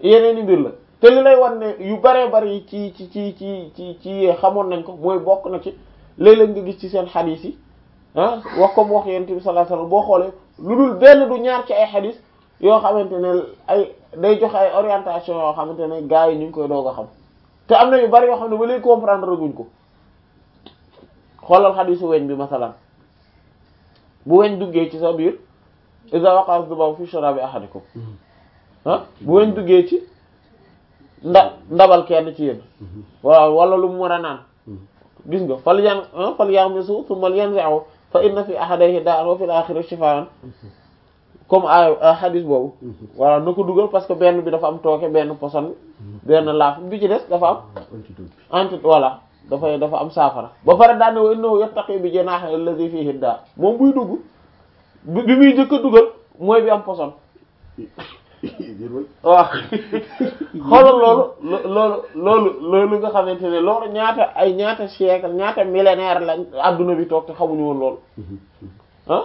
yeneen i mbir la te li lay wan ne yu baree bari ci ci ci ci ci ci xamoon nañ ko mooy bokk na ci léeg-léeg nga gis ci seen xadiis yi ah wax comme wax yonent bi sallallahu alayhi wasallam boo xoolee lu dul benn du ñaar ci ay xadiis yoo xamante ne ay day joxe ay orientation yoo xamante ne gars yi ñu ngi koy doog a xam te am na yu bari yoo xam ne ba léegi comprendre guñ ko xoolal xadiisu weñ bi masalan bu weñ duggee ci sa biir iza waqa'a dhubabu fi sharabi ahadikum ah bu weñ duggee ci nda ndabal kenn ci yéen waaw wala lu mu mën a naan gis nga fal yan fal yamisu thumma yanzi'u fa inna fi ahadayhi da'an wa fil akhirati shifaan comme ay hadis boobu voilà na ko dugal parce que benn bi dafa am tooke benn poson benn laaf bi ci des dafa am anti voilà dafay dafa am saafara ba pare daane wa innahu yattaqi bi janahi alladhi fihi da moom buy dugg bi muy njëkk a dugal mooy bi am poson waaw xoolal loolu loolu loolu loolu nga xamante ne loolu ñaata ay ñaata siècle ñaata millénaire lañ adduna bi toog te xamuñu woon loolu ah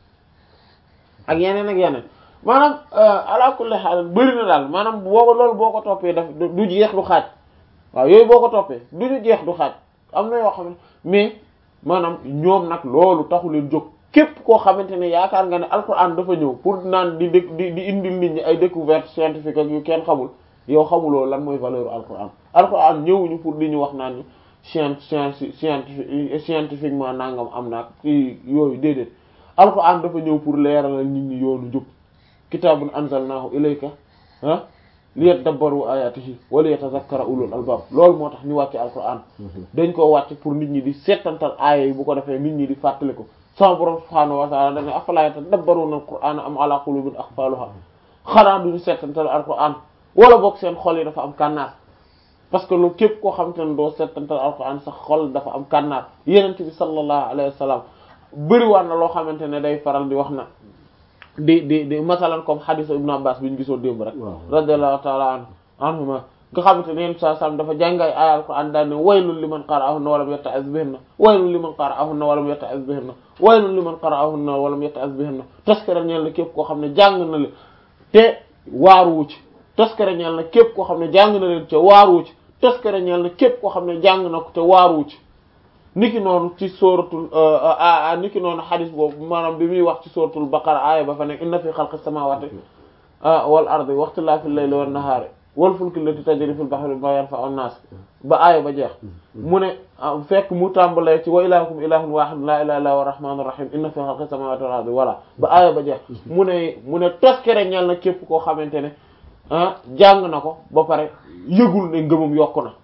ak yeneen ak yeneen maanaam ala kulli haal bëri na daal maanaam boo loolu boo ko toppee daf du jeex du xaaj waaw yooyu boo ko toppee du ñu jeex du xaaj am na yoo xam ne mais maanaam ñoom nag loolu taxu leen jóg képp koo xamante ne yaakaar nga ne alquran dafa ñëw pour naan di di di indil nit ñi ay découverte scientifique ak yu kenn xamul yow xamuloo lan mooy valeur alquran alquran ñëwuñu pour di ñu wax naan ñu science science scientifique scientifiquement nangam am naag yooyu déedéet alquran dafa ñëw pour leeralal nit ñi yoonu njub kitaabun anzalnahu ilayka ah liyadabbaru ayatihi wa liyatazakkara ulul albab loolu moo tax ñu wàcce alquran dañ koo wàcce pour nit ñi di settantal aaya yi bu ko defee nit ñi di fàttali ko sama borom subhaanahu wa ta'ala dane afala yatadabbaruna alqur'ana am ala qulubin aqfaluha xanaa duñu settantal alquran wala boog seen xol yi dafa am kànnaar parce que lu képp koo xamante ne doo settantal alquran sax xol dafa am kànnaar yenente bi sallallahu alayhi wa sallam bëriwaat na loo xamante ne day faral di wax na di di di masalan comme hadith ibn abbas bi ñu gisoo démb rek radiyallahu ta'ala an anhuma nga xamante ne yenn saa sam dafa jàngay ay alquran daal ne waylul liman qara'ahunna walam yatta'iz bihinna waylul liman qara'ahunna walam yatta'iz bihinna waylul liman qara'ahunna walam yatta'iz bihinna taskara ñeel na képp koo xam ne jàng na leen te waaruwu ci taskara ñeel na képp koo xam ne jàng na leen te waaruwu ci taskara ñeel na képp koo xam ne jàng na ko te waaruwu ci niki noonu ci sóoratul niki noonu xadis boobu maanaam bi muy wax ci sóoratul baqara aaya ba fa nekk inna fi xalqis samawati wal ardi waxtilaafi layli wan nahaari wal fulki allati tajri fil bahri bima yanfa'u an-nas ba aaya ba jeex mu ne fekk mu tàmbalee ci wa ilahukum ilahun wahid la ilaha illa huwa rahmanur rahim inna fi xalqis samawati wal ardi voilà ba aaya ba jeex mu ne mu ne toskere ñal na képp koo xamante ne ah jàng na ko ba pare yëgul ne ngëmam yokku na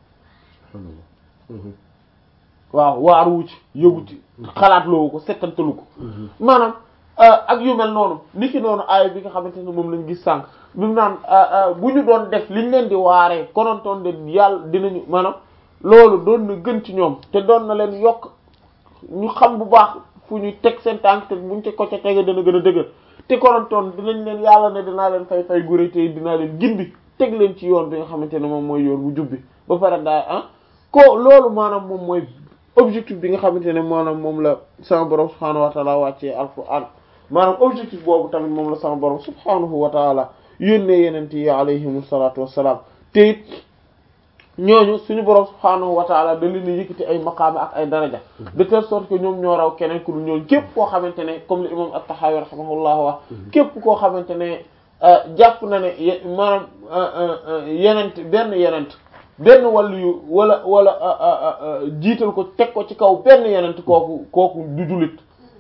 waaw waaruwu ci yëgu ci xalaat loowu ko settantalu ko maanaam ak yu mel noonu ni ki noonu aaya bi nga xamante ne moom lañ gis sànq bi mu naan bu ñu doon def liñ leen di waaree konontoon de yàlla dinañu maanaam loolu doon na gën ci ñoom te doon na leen yokk ñu xam bu baax fu ñu teg seen tànk te buñ te ko ca tege dana gën a dëgër te konontoon dinañ leen yàlla ne dinaa leen fay fay guré te dinaa leen gindi teg leen ci yoon bi nga xamante ne moom mooy yoon bu jubbi ba pare daa ah ko loolu maanaam moom mooy objectif bi nga xamante ne maanaam moom la sama borom subhaanahu wa taala wàccee alquran maanaam objectif boobu tamit moom la sama borom subhaanahu wa taala yónnee yenent yi alayhim salaatu wassalaam te it ñooñu suñu borom subhaanahu wa taala da leen yëkkati ay maqaama ak ay daraja de telle sorte que ñoom ñoo raw keneen ku dul ñooñu képp koo xamante ne comme le imam at-Tahawi rahimahullah wax képp koo xamante ne jàpp na ne maanaam yenent benn yenent benn wàllu yu wala wala jiital ko teg ko ci kaw benn yenent kooku kooku du jullit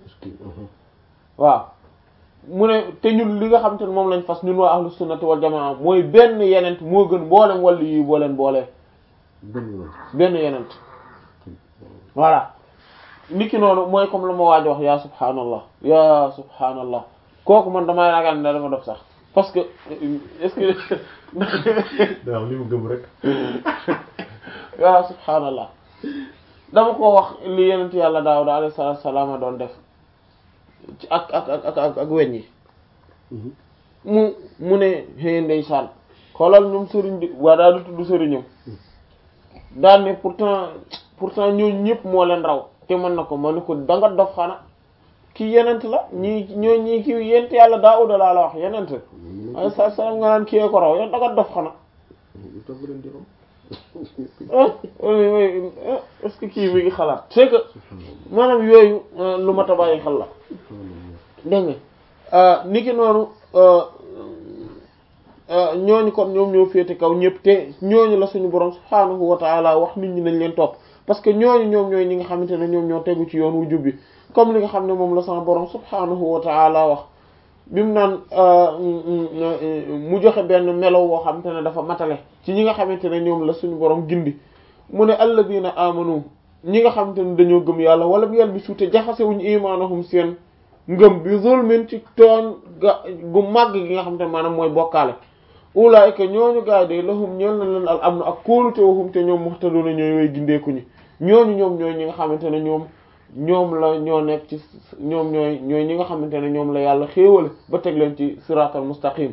waaw mu ne te ñun li nga xamante ne moom lañ fas ñun waa ahlu sunnati wal jamaa mooy benn yenent moo gën mboolem wàllu yi boo leen boolee benn yenent voilà niki noonu mooy comme la ma waaj wax yaa subhaanallah yaa subhaanallah kooku man damay ragal ne dama def sax parce que est-ce que waaw li mu gëm rek yaa subhaanallah dama ko wax li yenent yàlla Daawuda alayhi salaatu salaam doon def ci ak ak ak ak ak weñ yi mu mu ne xëy ndeysaan xoolal ñoom sëriñ di waa daal di tudd sëriñam daal ne pourtant pourtant ñooñu ñëpp moo leen raw te mën na ko ma ne ko da nga dof xana kii yenent la ñii ñoo ñii kii yent yàlla Daawuda laa la wax yenent ay sa salaam nga naan kiyee ko raw yow danga dof xanaa est-ce que kii mi ngi xalaat c'est que maanaam yooyu lu ma ta bàyyi xel la dégg nga niki noonu ñooñu kon ñoom ñoo féete kaw ñëpp te ñooñu la suñu borom subhaanahu wa ta'ala wax nit ñi nañ leen topp parce que ñooñu ñoom ñooy ñi nga xamante ne ñoom ñoo tegu ci yoon wu jub bi comme li nga xam ne moom la sama borom subhaanahu wa ta'ala wax bi mu naan mu joxe benn melo woo xamante ne dafa matale ci ñi nga xamante ne ñoom la suñu borom gindi mu ne alladina amanu ñi nga xamante ne dañoo gëm yàlla wala bi yàlla bi suute jaxasewuñu imaanahum seen ngëm bi zulmin ci tooñ ga gu màgg gi nga xamante ne maanaam mooy bokkaale ulaayika ñooñu gaay de lahum ñeel na leen al am na ak kóolute waxum te ñoom muhtaduna ñooy way gindeeku ñi ñooñu ñoom ñooy ñi nga xamante ne ñoom ñoom la ñoo nekk ci ñoom ñooy ñooy ñi nga xamante ne ñoom la yàlla xéewale ba teg leen ci siratal mustaqim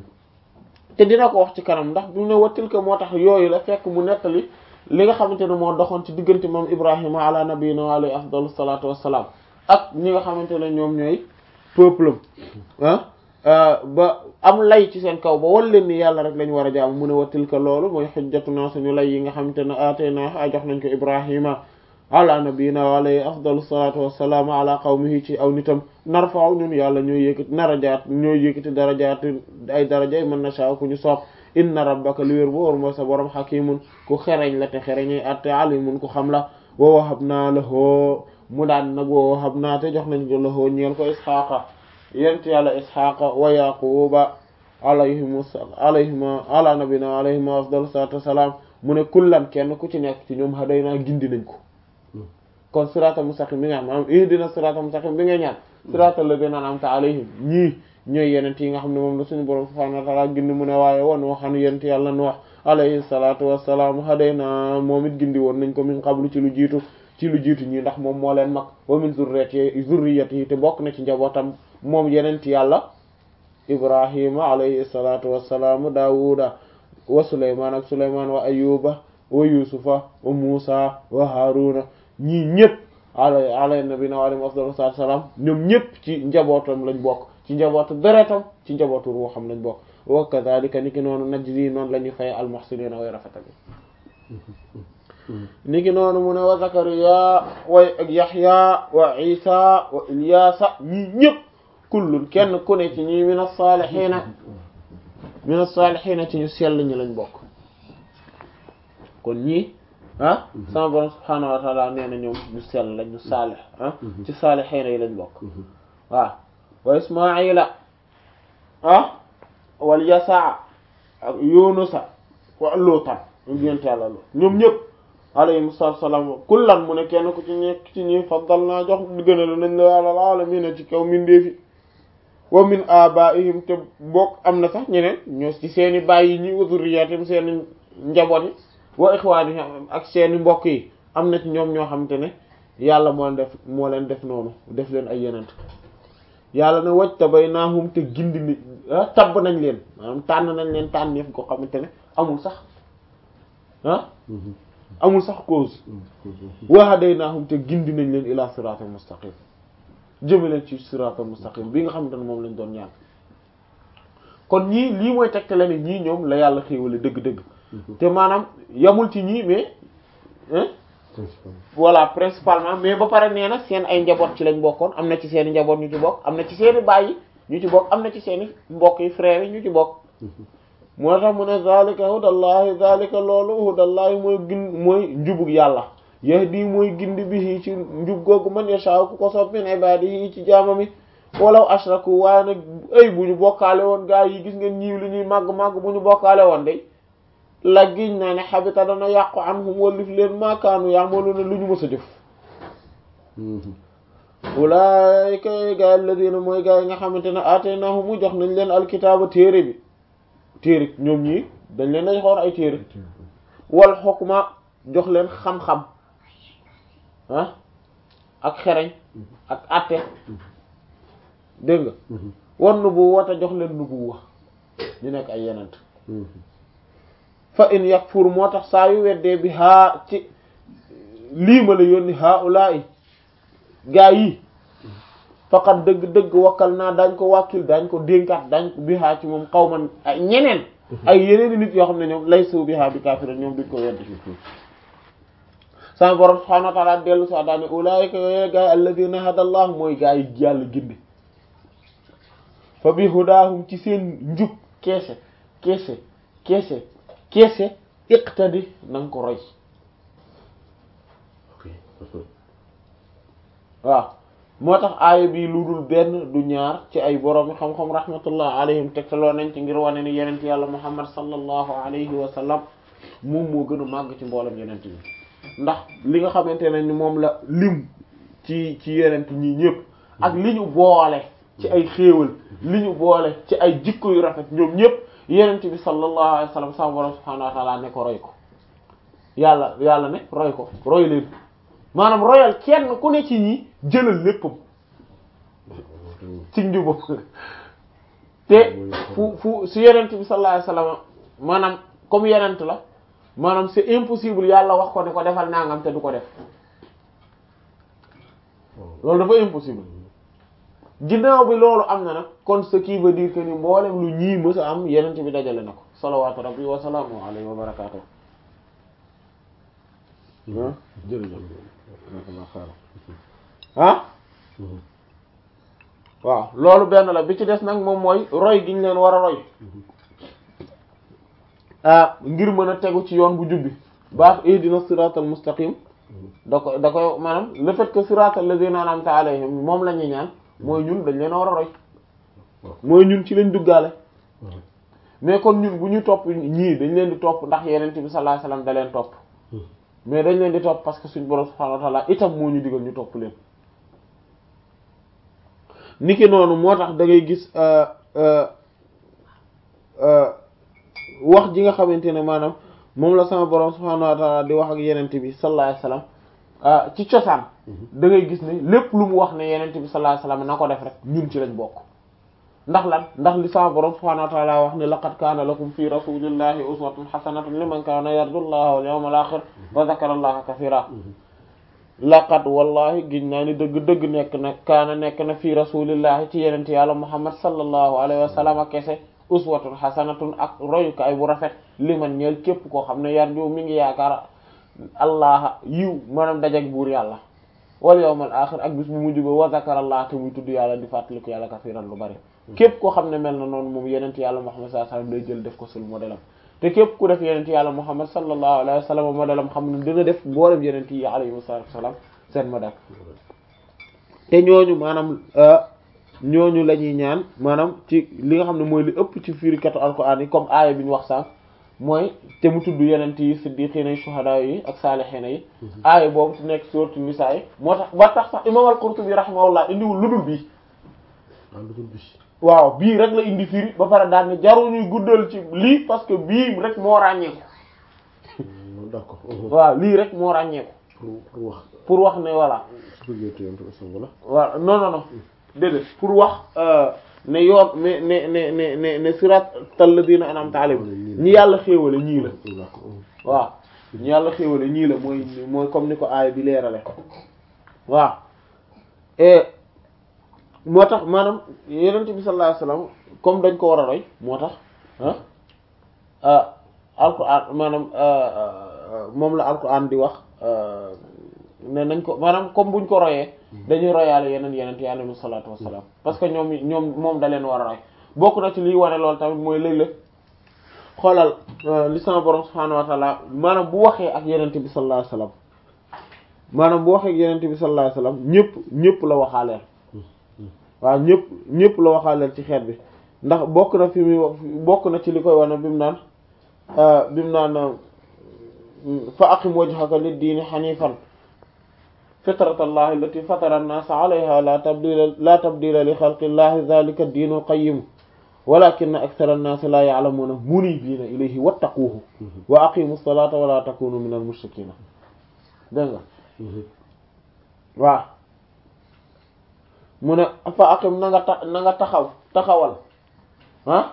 te dina ko wax ci kanam ndax bi mu ne wattil ko moo tax yooyu la fekk mu nettali li nga xamante ne moo doxoon ci diggante moom ibrahima ala nabiyina wa alayhi afdalu salatu wassalaam ak ñi nga xamante ne ñoom ñooy peuple ah ba am lay ci seen kaw ba wal leen ni yàlla rek lañ war a jaam mu ne wattil ko loolu mooy xujjatuna suñu lay yi nga xamante ne atayna a jox nañ ko ibrahima ala nabiyina wa alayhi afdalu salatu wassalam ala qawmihi ci aw nitam narfa'u ñun yàlla ñooy yëkkati darajaat ñooy yëkkati darajaat ay daraja mën na sha ku ñu soob inna rabbaka li wér bu wóor mooy sa borom xakimun ku xereñ la te xereñay atte alimun ku xam la wa wahabna lahu mu daan nag wa wahabna te jox nañ ko lahu ñeel ko isxaqa yent yàlla isxaqa wa yaquba alayhim alayhima ala nabiyina alayhima afdalu salatu wassalam mu ne kullan kenn ku ci nekk ci ñoom hadayna gindi nañ ko kon siraatal mustaqim bi nga xam maanaam ihdina siraatal mustaqim bi nga ñaan siraatal ladina an'amta alayhim ñii ñooy yenent yi nga xam ne moom la suñu borom subhanahu wa ta'ala gindi mu ne waaye woon waxanu yent yàlla nu wax alayhi salatu wassalam hadayna moom it gindi woon nañ ko min qablu ci lu jiitu ci lu jiitu ñii ndax moom moo leen mag wa min zurriyati zurriyati te bokk na ci njabootam moom yenent yàlla ibrahima alayhi salatu wassalam daawuda wa suleyman ak suleyman wa ayuba wa yusufa wa musa wa haruna ñii ñëpp ala ala nabina wa alayhi afdalu salaatu salaam ñoom ñëpp ci njabootam lañ bokk ci njabootu deretam ci njabootu ruuxam lañ bokk wa kadhalika niki noonu najzi noonu la ñuy fay almuhsiniina way rafetal niki noonu mu ne wa zakariya way ak yaxya wa isa wa ilyasa ñii ñëpp kullun kenn ku ne ci ñii min as-saalihiina min as-saalihiina ci ñu sell ñi lañ bokk kon ñii ah sama borom subhaanahu wa taala nee na ñoom ñu sell lañ ñu saalix ah ci saalixiina yi lañ bokk waaw wa ismaila ah wal yasaa ak yunusa wa luutan ñu génte yàlla lu ñoom ñëpp alayhim salaam kullan mu ne kenn ku ci nekk ci ñi faddal naa jox gënal nañ la alal aalamiina ci kaw mindeefi wa min abaihim te bokk am na sax ñeneen ñoo ci seeni baay yi ñi wa zurriyatim seeni njaboot yi wa ixwaani ak seeni mbokk yi am na ci ñoom ñoo xamante ne yàlla moo leen def moo leen def noonu def leen ay yenent yàlla ne waj tabaynaahum te gindi ni tabb nañ leen maanaam tànn nañ leen tànneef ko xamante ne amul sax ah amul sax cause wa hadaynaahum te gindi nañ leen ila siratal mustaqim jëme leen ci siratal mustaqim bi nga xamante ne moom lañ doon ñaan kon ñii lii mooy tegte la ne ñii ñoom la yàlla xéewale dëgg-dëgg te maanaam yamul ci ñii mais voilà principalement mais ba pare nee na seen ay njaboot ci lañ bokkoon am na ci seeni njaboot ñu ci bokk am na ci seeni baay yi ñu ci bokk am na ci seeni mbokk yi frères yi ñu ci bokk moo tax mu ne zalika hudallahi zalika loolu hudallahi mooy gin mooy njubug yàlla yahdi mooy gindi bi ci njub googu man yasha ku ko sopp min ibadihi ci jaamami walaw ashraku waaye nag ay bu ñu bokkaale woon gaa yi gis ngeen ñiiw li ñuy màgg màgg bu ñu bokkaale woon day la giñ naa ne xabita dana yàqu anhum wallif leen maakaanu ya'maluna lu ñu mës a jëf ulaayika gaa alladina mooy gaa yi nga xamante ne ataynahum mu jox nañ leen alkitaaba téere bi téere ñoom ñii dañ leen dañ xoor ay téere wal xukma jox leen xam-xam ah ak xereñ ak atte dégg nga wan nubuwwata jox leen nubuwwa ñu nekk ay yenent fa in yakfur moo tax saa yu weddee bi haa ci lii ma la yónni haa ulaa'i gaa yi faqat dëgg-dëgg wakkal naa dañ ko wàkkil dañ ko dénkaat dañ ko bihaa ci moom xaw man ay ñeneen ay yeneen nit yoo xam ne ñoom lay suu bihaa bi kaafira ñoom duñ ko weddi sama borom subhanahu wa ta'ala dellu sa daane ulaika yooyu gaay alladhina hadallah mooy gaay yi yàlla gindi fa bi hudaahum ci seen njub keese keese keese keese iqtadi na nga ko roy waaw moo tax aaya bi lu dul benn du ñaar ci ay borom xam-xam rahmatullah alayhim tegtaloo nañ ci ngir wane ni yenent yàlla muhammad sallallahu alayhi wa sallam moom moo gën a màgg ci mboolem yenent yi ndax li nga xamante ne ni moom la lim ci ci yenent ñi ñëpp ak li ñu boole ci ay xéewal li ñu boole ci ay jikko yu rafet ñoom ñëpp yenent bi sallallahu alayhi wa sallam sama borom subhanahu wa ta'ala ne ko roy ko yàlla yàlla ne roy ko roy leen maanaam royal kenn ku ne ci ñi jëlal léppam ci njubam te fu fu su yenent bi sallallahu alayhi wasallam maanaam comme yenent la maanaam c'est impossible yàlla wax ko ne ko defal nangam te du ko def loolu dafa impossible ginnaaw bi loolu am na nag kon ce qui veut dire que ni mboolem lu ñii mës a am yenent bi dajale na ko salawaatu rabbi wa salaamu alayhi wa barakaatuh jërëjëf ah waaw loolu benn la bi ci des nag moom mooy roy gi ñu leen war a roy ah ngir mën a tegu ci yoon bu jubbi baax ihdina siratal mustaqim da ko da koy maanaam le fait que siratal lazina an'amta alayhim moom la ñuy ñaan mooy ñun dañ leen a war a roy mooy ñun ci lañ duggaale mais kon ñun bu ñu topp ñii dañ leen di topp ndax yeneen bi sallallahu alayhi wasallam da leen topp mais dañ leen di topp parce que suñu borom subhanahu wa ta'ala itam moo ñu digal ñu topp leen niki noonu moo tax da ngay gis wax ji nga xamante ne maanaam moom la sama borom subhanahu wa ta'ala di wax ak yenente bi sallallahu alayhi wasallam ci cosaan da ngay gis ne lépp lu mu wax ne yenente bi sallallahu alayhi wasallam na ko def rek ñun ci lañ bokk ndax lan ndax li sama borom subhanahu wa ta'ala wax ne laqad kaana lakum fi rasulillahi uswatun hasanatun liman kaana yarju allaha wal yawmal akhir wa dhakara allaha kathira laqad wallahi giñ naa ni dëgg-dëgg nekk na kaana nekk na fi rasulillahi ci yenente yàlla muhammad sallallahu alayhi wa sallam ak kese uswatun hasanatun ak royukaay bu rafet liman ñeel képp koo xam ne yarju mi ngi yaakaar allah yiw maanaam dajak buur yàlla wal yawmal akhir ak bis bu mujj ba wa dhakara allah te muy tudd yàlla di fàttaliku yàlla kathiran lu bari képp koo xam ne mel na noonu moom yenent yàlla muhammad sallallahu alayhi wasallam day jël def ko sul modèle am te képp ku def yenent yàlla muhammad sallallahu alayhi wasallam modèle am xam ne dina def mboolem yenent yi alayhi wasallam seen modèle te ñooñu maanaam ñooñu la ñuy ñaan maanaam ci li nga xam ne mooy li ëpp ci firikatu alquran yi comme aaya bi ñu wax sànq mooy te mu tudd yenent yi siddiqiina yi shuhada yi ak saalihiina yi aaya boobu ci nekk sourate Nisaa yi moo tax ba tax sax imam al-Qurtubi rahimahullah indiwul lu dul bii waaw bii rek la indi firi ba pare daal ne jaruñuy guddal ci lii parce que bii rek moo ràññeeku d'accord waaw lii rek moo ràññeeku pour pour wax pour wax ne voilà wala waaw non non non déedéet pour wax ne yoon ne ne ne ne ne ne siratal ladina an'amta alayhim ñi yàlla xéewale ñii la waaw ñi yàlla xéewale ñii la mooy mooy comme ni ko aaya bi leerale waaw moo tax maanaam yenent bi sallallahu alayhi wasallam comme dañ ko war a roy moo tax ah alquran maanaam moom la alquran di wax ne nañ ko maanaam comme buñ ko royee dañuy royaale yeneen yeneen yi alayhi salaatu wassalaam parce que ñoom ñoom moom da leen war a roy bokk na ci liy wane loolu tamit mooy léeg-léeg xoolal li sama borom subhaanahu wa ta'ala maanaam bu waxee ak yenent bi sallallahu alayhi wasallam maanaam bu waxee ak yenent bi sallallahu alayhi wasallam ñëpp ñëpp la waxaaleel waaw ñëpp ñëpp la waxaaleel ci xeet bi ndax bokk na fi muy bokk na ci li koy wane bi mu naan bi mu naan fa aqim wajhaka lid-diini hanifan fitratallahi allati fatara an-nasa alayha la tabdila la tabdila li xalqillahi dhalika ad-diinu al-qayyim walakinna akthara an-nasi la ya'lamuna munibina ilayhi wattaquhu wa aqimu as-salata wa la takunu min al-mushrikina dégg nga waaw mu ne fa aqim na nga ta na nga taxaw taxawal ah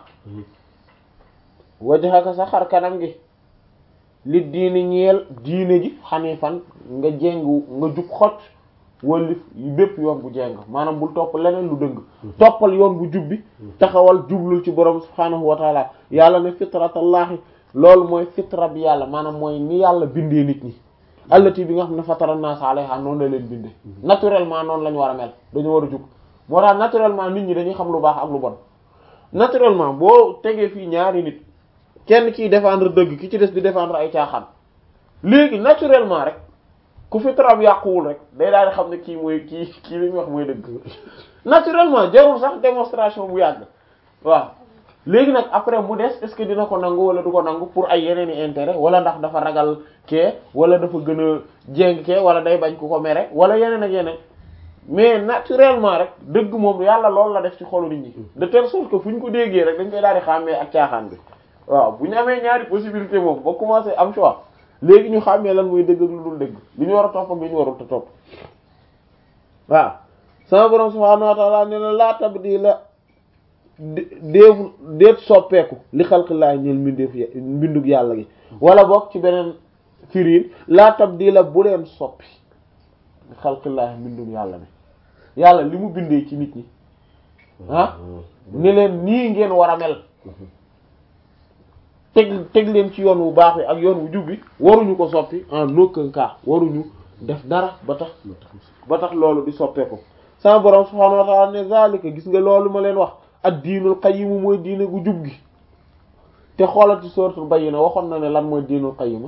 wajhaka sa xar kanam gi li diini ñeel diine ji xanifan nga jéngu nga jub xot wallif bépp yoon bu jeng maanaam bul topp leneen lu dëng toppal yoon bu jubbi taxawal jublul ci borom subhaanahu wa taala yàlla ne fitratallahi loolu mooy fitra bi yàlla maanaam mooy ni yàlla bindee nit ñi allati bi nga xam ne fatara naas alayha noonu la leen bindee naturellement noonu la ñu war a mel dañu war a jub moo tax naturellement nit ñi dañuy xam lu baax ak lu bon naturellement boo tegee fii ñaari nit kenn kiy défendre dëgg ki ci des di défendre ay caaxaan léegi naturellement rek ku fitram yàquwul rek day daal di xam ne kii mooy kii kii li ñu wax mooy dëgg naturellement jarul sax démonstration bu yàgg waaw léegi nag après mu des est-ce que dina ko nangu wala du ko nangu pour ay yeneen i intérêt wala ndax dafa ragal kee wala dafa gën a jéng kee wala day bañ ku ko mere wala yeneen ak yeneen mais naturellement rek dëgg moom yàlla loolu la def ci xolu nit ñi de telle sorte que fu ñu ko déggee rek dañ koy daal di xàmmee ak caaxaan bi waaw bu ñu amee ñaari possibilité moom ba commencé am choix léegi ñu xàmmee lan muy dëgg ak lu dul dëgg li ñu war a topp ak li ñu warul te topp waaw sama borom subhaanahu wa ta'ala ne la laa tabdila déefu déet soppeeku li xalqillaahi ñeel mbindeef mbindug yàlla gi wala boog ci beneen firiin laa tabdila bu leen soppi li xalqillaahi mbindug yàlla bi yàlla li mu bindee ci nit ñi ah ne leen nii ngeen war a mel teg teg leen ci yoon wu baax wi ak yoon wu jub bi waruñu ko soppi en aucun cas waruñu def dara ba tax ba tax loolu di soppeeku sama borom subhaanahu wa ta'ala ne zalika gis nga loolu ma leen wax ak diinul qayyim mooy diine gu jub gi te xoolati suratul bayyina waxoon na ne lan mooy diinul qayyim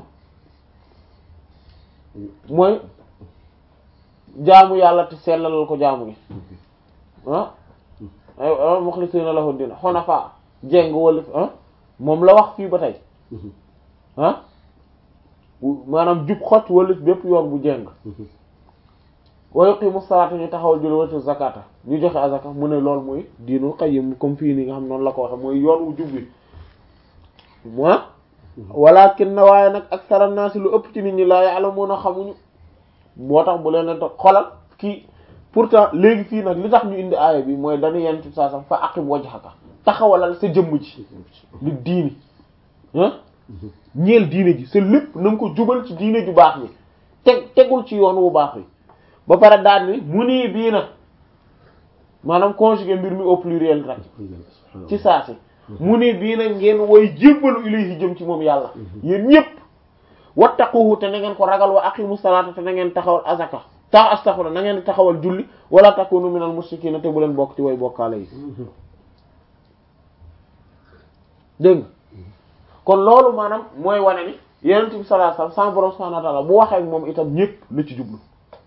mooy jaamu yàlla te sellalal ko jaamu gi ah ay mukhlisina lahu diin hunafa jéng wala ah moom la wax fii ba tey ah maanaam jub xot wala bépp yoon bu jéng wa yuqimu salaata ñu taxawal julli watu zakata ñu joxe azaka mu ne loolu mooy diinul qayyim comme fii nii nga xam noonu la ko waxe mooy yoon wu jub bi moi walakin na waaye nag aksara naasi lu ëpp ci nit ñi laa ya'lamuna xamuñu moo tax bu leen a xolal kii pourtant léegi fii nag li tax ñu indi aaya bi mooy dañu yenn ci saa sax fa aqim wajhaka taxawalal sa jëmm ji li diini ah ñeel diine ji sa lépp na nga ko jubal ci diine ju baax ni teg tegul ci yoon wu baax wi ba pare daal ni mu nii bii na maanaam conjugué mbir mi au pluriel rek ci saa si mu nii bii na ngeen woy jébbalu ilayhi jëm ci moom yàlla yéen ñépp wattaquhu te na ngeen ko ragal wa aqimu salaata te na ngeen taxawal azaka tax astaghfirullah na ngeen taxawal julli wala takunu minal mushrikiina te bu leen bokk ci way bokkaale yi dégg nga kon loolu maanaam mooy wane ni yonent bi sallallahu alayhi wasallam sama borom subhanahu wa ta'ala bu waxee ak moom itam ñépp la ci jublu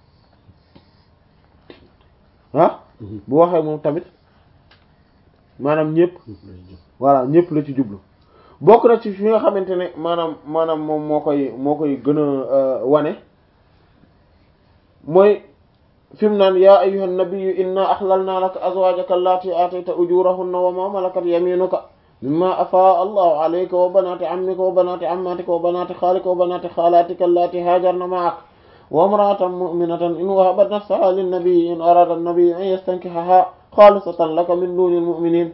ah bu waxee moom tamit maanaam ñépp voilà ñépp la ci jublu bokk na ci fi nga xamante ne maanaam maanaam moom moo koy moo koy gën a wane mooy fi mu naan yaa ayyuhan nabiyyu inna ahlalna laka azwaajaka allati atayta ujurahunna wa ma malakat yaminuka mimma afaa allahu alayka wa banati ammika wa banati ammatika wa banati xaalika wa banati xaalatika allati haajarna ma'ak wa imra'atan mu'minatan in wahabat nafsaha linnabiyyi in arada an-nabiyyu an yastankihaha xaalisatan laka min dunil mu'minin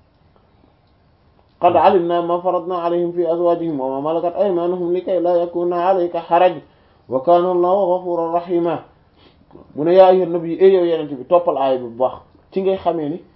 qad alimna ma faradna alayhim fi azwajihim wa ma malakat aymanuhum likay la yakuna alayka haraj wa kana allahu ghafuran rahima mu ne yaa ayyuhan nabi e yow yenente bi toppal aaya bi bu baax ci ngay xamee ni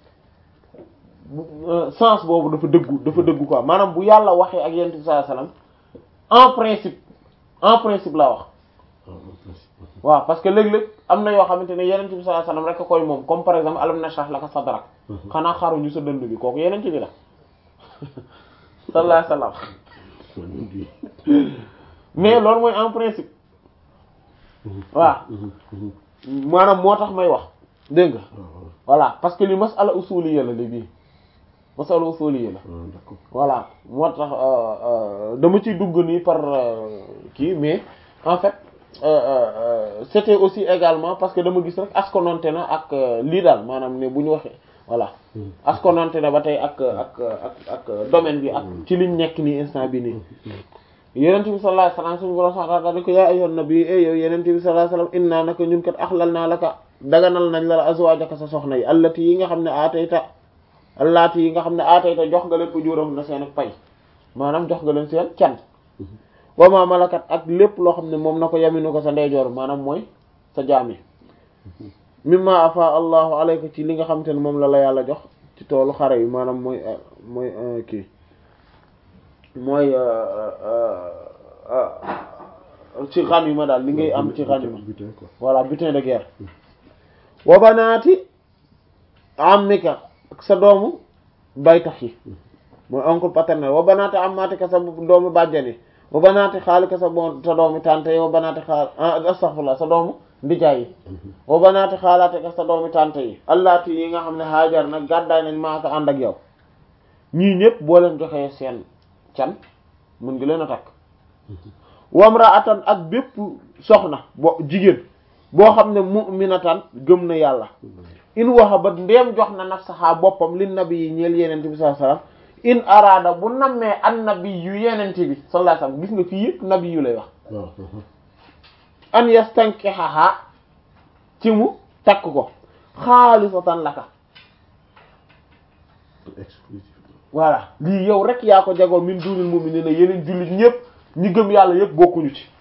sens boobu dafa dëggu dafa dëggu quoi maanaam bu yàlla waxee ak yenente bi sallallahu alayhi wasallam en principe en principe laa wax waaw parce que léeg-léeg am na yoo xamante ne yenente bi sallallahu alayhi wasallam rek a koy moom comme par exemple alam nashrah laka sadrak xanaa xaruñu sa dënd bi kooku yenente bi la sallallahu alayhi wasallam mais loolu mooy en principe waaw maanaam moo tax may wax dégg nga voilà parce que li masala usuliyya la li bii masala usuliyya la voilà moo tax dama ciy dugg nii par kii mais en fait c'était aussi également parce que dama gis rek askononte na ak lii daal maanaam ne bu ñu waxee voilà askononte na ba tey ak ak ak ak domaine bi ak ci liñ nekk nii instant bi nii yenent bi sallallahu alayhi wasallam suñu borom subhanahu wa ta'ala ko yaa ayyuhan nabi e yow yenent bi sallallahu alayhi wasallam inna naka ñun kat axlal naa laka daganal nañ la la azwaajaka sa soxna yi allati yi nga xam ne aatayta allati yi nga xam ne aatayta jox nga leen ujuram na seen ak pay maanaam jox nga leen seen can wa ma malakat ak lépp loo xam ne moom na ko yaminu ko sa ndeyjoor maanaam mooy sa jaam yi mimma afa allahu alayka ci li nga xamante ne moom la la yàlla jox ci toolu xare yi maanaam mooy mooy kii mooy ci ghanima daal li ngay am ci ghanima butin quoi voilà butin de guerre wa banaati ammika ak sa doomu baytax yi mooy oncle paternel wa banaati ammatika sa doomu bàjjani wa banaati xaalika sa bo sa doomu tante yi wa banaati xaal astaghfirullah sa doomu ndijaay yi wa banaati xaalaatika sa doomu tante yi allaati yi nga xam ne haajar nag gàddaay nañ maa ko ànd ak yow ñii ñëpp boo leen joxee seen can mën ngi leen a takk wamraatan ak bépp soxna bo jigéen boo xam ne mu'minatan gëm na yàlla in waxa ba ndeem jox na nafsaha boppam li nabi yi ñeel yenente bi sallallahu alayhi wasallam in araada bu nammee an nabi yu yenente bi sallallahu alayhi wasallam gis nga fii yëpp nabi yu lay wax waaw an yastankihaha ci mu takk ko xaalisatan laka exclusif voilà lii yow rek yaa ko jagoo min dunil mu'minina yeneen jullit ñëpp ñi gëm yàlla yëpp bokkuñu ci